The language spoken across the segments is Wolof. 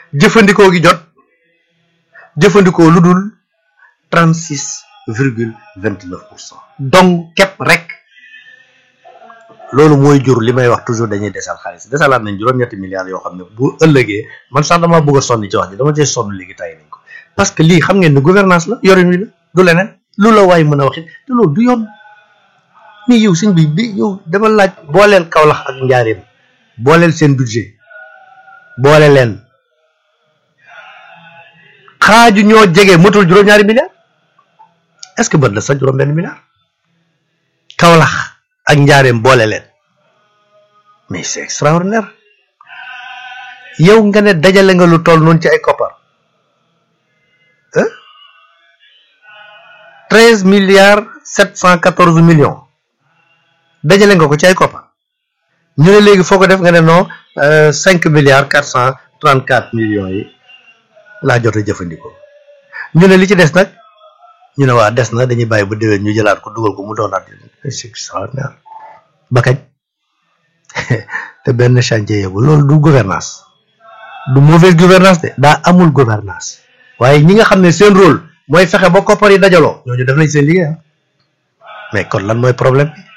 jëfandikoo gi jot jëfandikoo lu dul trente six virgule vingt neuf pour cent donc képp rek loolu mooy jur li may wax toujours dañuy desal xaalis desalaat nañ juróom-ñetti milliards yoo xam ne bu ëllëgee man sax dama bëgg a sonn ci wax ji dama cee sonn léegi tay nañ ko parce que lii xam ngeen ne gouvernance la yorin wi la du leneen lu la waay mën a waxit te loolu du yoon mais yow sëñ bi bi yow dama laaj booleel Kaolack ak Njaareem booleel seen budget boole leen xaaju ñoo jege motul juróom-ñaari milliards est-ce que bët la sax juróom-benn milliard Kaolack ak Njaareem boole leen mais c'est extraordinaire yow nga ne dajale nga lu toll noonu ci ay koppar treize milliards sept cent quatorze millions dajale nga ko ci ay koppar ñu ne léegi foo ko def nga ne non cinq milliards quatre cent trente quatre millions yi laa jot a jëfandikoo ñu ne li ci des nag ñu ne waa des na dañuy bàyyi ba déwén ñu jëlaat ko dugal ko mu doonaat c'est extraordinaire ba kañ te benn chantier yóbbu loolu du gouvernance du mauvaise gouvernance de daa amul gouvernance waaye ñi nga xam ne seen rôle mooy fexe ba koppar yi dajaloo ñooñu def nañ seen liggéey mais kon lan mooy problème bi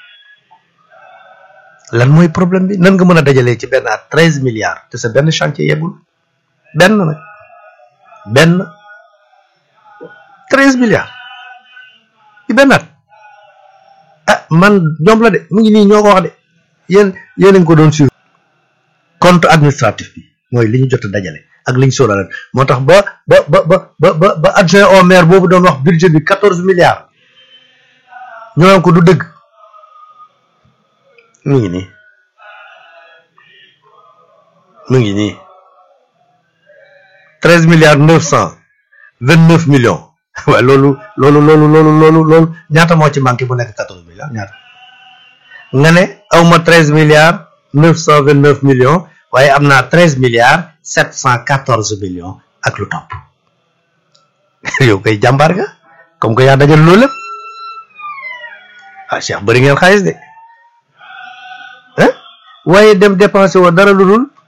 lan mooy problème bi nan nga mën a dajalee ci benn at treize milliards te sa benn chantier yeggul benn nag benn treize milliards ci benn at ah man ñoom la de mu ngi nii ñoo ko wax de yéen yéen a ngi ko doon suivre compte administratif bi mooy li ñu jot a dajale ak li ñu sóoraale moo tax ba ba ba ba ba ba adjoint au maire boobu doon wax budget bi quatorze milliards ñu naan ko du dëgg mu ngi nii mu ngi nii treize milliards neuf cent vingt neuf millions waaye loolu loolu loolu loolu loolu loolu ñaata moo ci manqué bu nekk quatorze milliards ñaata nga ne awma treize milliards neuf cent vingt neuf millions waaye am naa treize milliards sept cent quatorze millions ak lu topp yow koy jàmbaar nga comme que yaa dajal loolu lépp ah Cheikh bëri ngeen xaalis de ah waaye dem dépensé woo dara lu dul